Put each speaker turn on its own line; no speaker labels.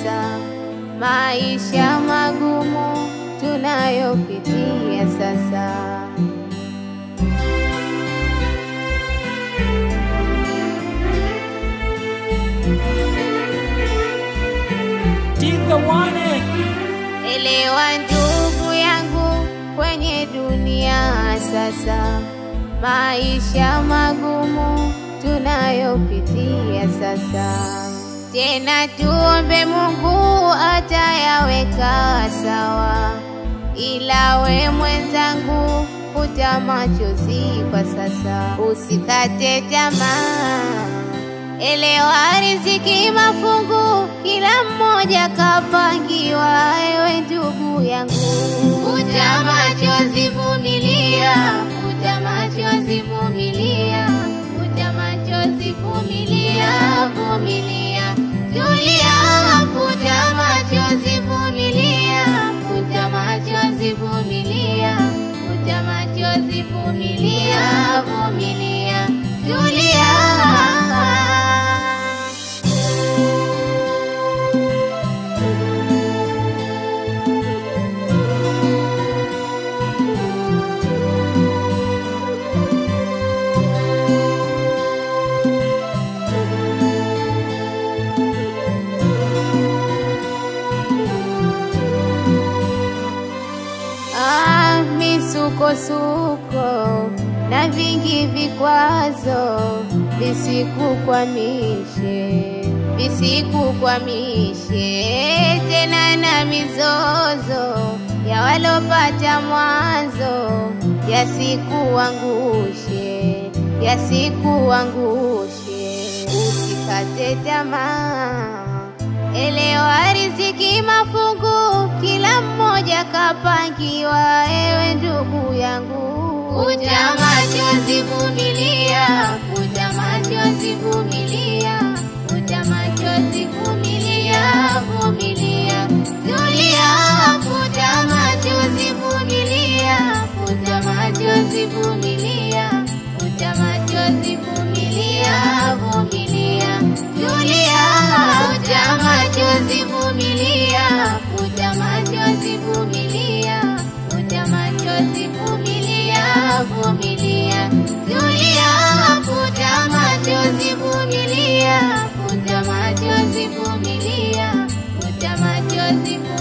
sasa, maisha magumu tunayopitia sasa.
Tinga wane
Elewa ndugu yangu, kwenye dunia sasa, maisha magumu tunayopitia sasa. Tena tuombe Mungu atayaweka sawa, ila we mwenzangu, futa machozi kwa sasa, usikate tamaa. Elewa riziki mafungu, kila mmoja kapangiwa. Ewe ndugu yangu, futa machozi, vumilia, futa machozi, vumilia, futa machozi, vumilia, vumilia, tulia, futa machozi, vumilia, futa machozi, vumilia, futa machozi, vumilia, vumilia, tulia. Ah, misukosuko na vingi vikwazo visikukwamishe, visikukwamishe tena na mizozo ya walopata mwanzo yasikuangushe, yasikuangushe, usikate tamaa. Elewa riziki mafungu, kila mmoja kapangiwa. Ewe ndugu yangu, futa machozi, vumilia, futa machozi, vumilia, futa machozi, vumilia, vumilia, tulia, futa machozi, vumilia, futa machozi, vumilia, futa machozi, vumilia, vumilia, tulia, futa machozi, vumilia, futa machozi, vumilia, futa machozi, vumilia, vumilia, tulia, futa machozi, vumilia, futa machozi, vumilia, futa machozi, vumilia.